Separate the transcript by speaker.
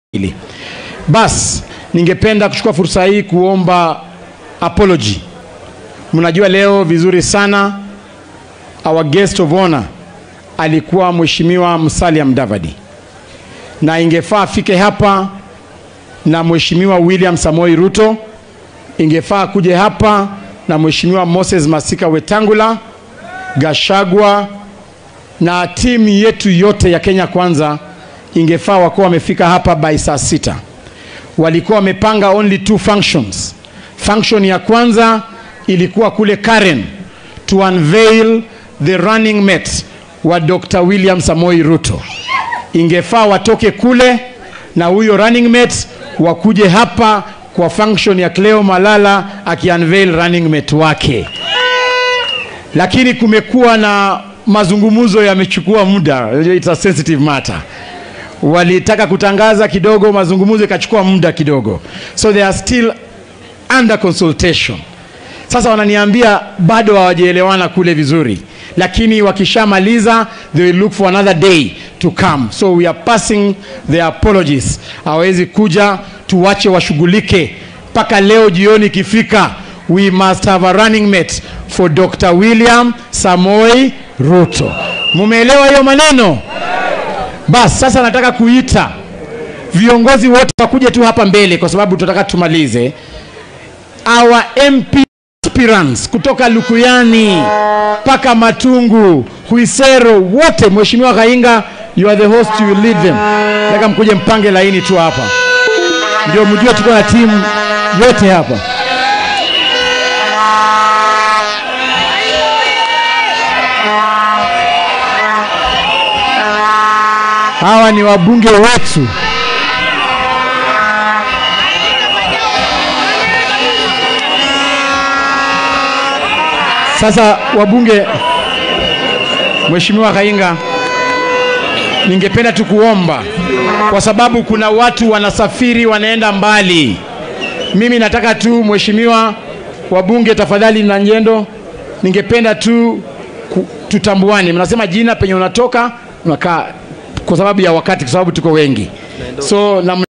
Speaker 1: hili. Bas, ningependa kuchukua fursa hii kuomba apology. Mnajua leo vizuri sana our guest of honor alikuwa Mheshimiwa Musalia Mudavadi, na ingefaa afike hapa na Mheshimiwa William Samoei Ruto, ingefaa kuje hapa na Mheshimiwa Moses Masika Wetangula, Gashagwa na timu yetu yote ya Kenya Kwanza ingefaa wakuwa wamefika hapa by saa sita. Walikuwa wamepanga only two functions. Function ya kwanza ilikuwa kule Karen to unveil the running mate wa Dr. William Samoei Ruto. Ingefaa watoke kule na huyo running mate wakuje hapa kwa function ya Cleo Malala akiunveil running mate wake, lakini kumekuwa na mazungumzo yamechukua muda, it's a sensitive matter walitaka kutangaza kidogo, mazungumzo ikachukua muda kidogo, so they are still under consultation. Sasa wananiambia bado hawajaelewana kule vizuri, lakini wakishamaliza they will look for another day to come, so we are passing their apologies. Hawawezi kuja, tuwache washughulike mpaka leo jioni ikifika. We must have a running mate for Dr. William Samoei Ruto. Mumeelewa hiyo maneno? Basi sasa nataka kuita viongozi wote wakuje tu hapa mbele, kwa sababu tunataka tumalize. Our MP aspirants kutoka Lukuyani mpaka Matungu, Huisero, wote. Mheshimiwa Kainga, you are the host, you will lead them. Nataka mkuje mpange laini tu hapa, ndio mjue tuko na timu yote hapa. Hawa ni wabunge wetu. Sasa wabunge, Mheshimiwa Kainga, ningependa tu kuomba kwa sababu kuna watu wanasafiri wanaenda mbali. Mimi nataka tu Mheshimiwa wabunge, tafadhali na njendo, ningependa tu ku- tutambuane. Mnasema jina penye unatoka unakaa kwa sababu ya wakati, kwa sababu tuko wengi, so na